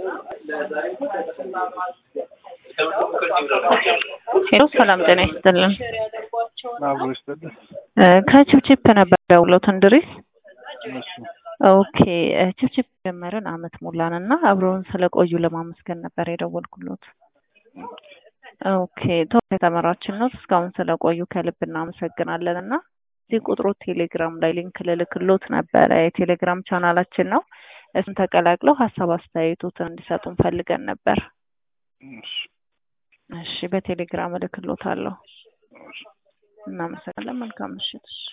ሄሎ ሰላም ጤና ይስጥልን። አብሮ ይስጥልን። እ ከችፕችፕ ነበር ደውሎት እንድሪስ። እሺ ኦኬ እ ችፕችፕ ጀመርን አመት ሞላን እና አብረውን ስለቆዩ ለማመስገን ነበር የደወልኩሎት። ኦኬ ቶፕ የተመራችን ነው። እስካሁን ስለቆዩ ከልብ እናመሰግናለን እና እዚህ ቁጥሩ ቴሌግራም ላይ ሊንክ ልልክሎት ነበረ። የቴሌግራም ቻናላችን ነው። እሱን ተቀላቅለው ሀሳብ አስተያየቶትን እንዲሰጡን ፈልገን ነበር። እሺ እሺ በቴሌግራም እልክሎታለሁ። እሺ እናመሰግናለን። መልካም ምሽት።